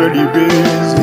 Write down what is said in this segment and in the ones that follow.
body busy.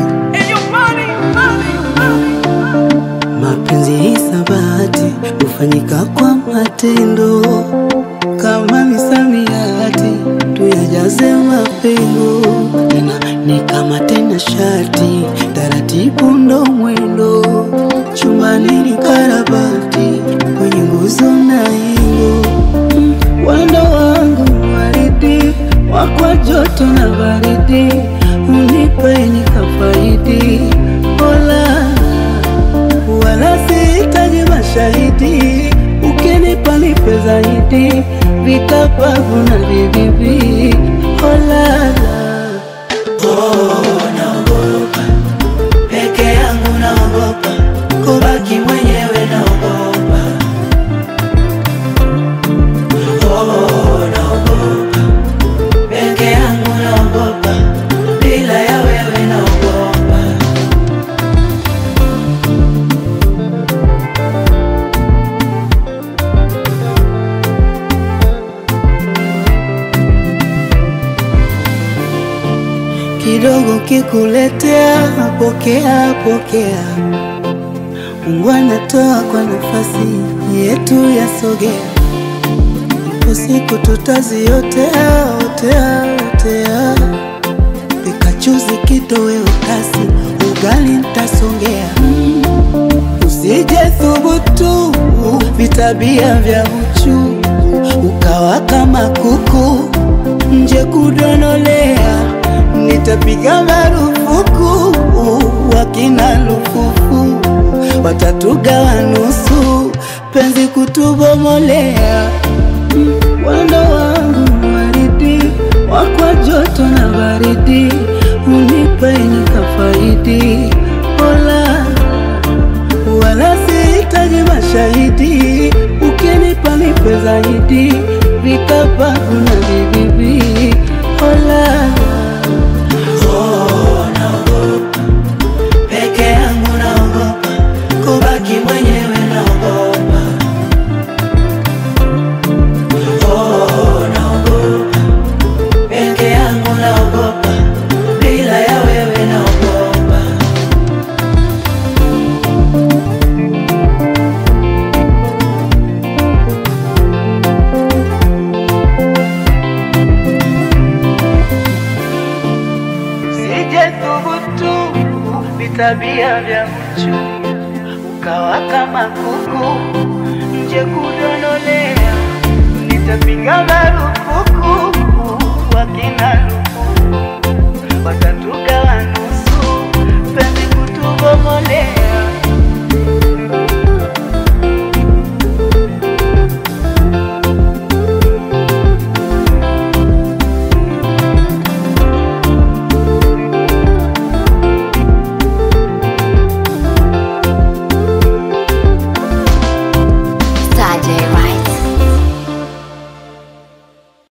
Mapenzi hisabati hufanyika kwa matendo, kama misamiati tuyajaze mapengo. Tena ni kama tena shati, taratibu ndo mwendo. Chumbani ni karabati, kwenye nguzo na ingo. Mm, Wendo wangu waridi, wakwa joto na baridi, unipe nikafaidi. Ola wala sihitaji mashahidi, ukinipa nipe zaidi, vikapavu na vibibi. Olala, oh, naogopa peke yangu, naogopa kubaki mwenyewe, naogopa oh, naogopa peke yangu, naogopa bila ya wewe, naogopa kidogo kikuletea, pokea pokea. Mungu anatoa kwa nafasi yetu yasogea, ipo siku tutaziotea otea otea. Pikachuzi kitoweo kasi, ugali ntasongea. Mm, Usije thubutu vitabia vya uchu, ukawa kama kuku nje kudonolea, nitapiga marufuku wakina lufufu watatugawa nusu, penzi kutubomolea. Mm, Wendo wangu waridi, wakwa joto na baridi, unipe nikafaidi. Ola, wala sihitaji mashahidi, ukinipa nipe zaidi, vikapavu na vibibi. Ola, oh, naogopa peke yangu, naogopa kubaki mwenyewe, naogopa oh, naogopa peke yangu, naogopa bila ya wewe, naogopa Sije thubutu vitabia vya mchu, ukawa kama kuku nje kudonolea, nitapiga marufuku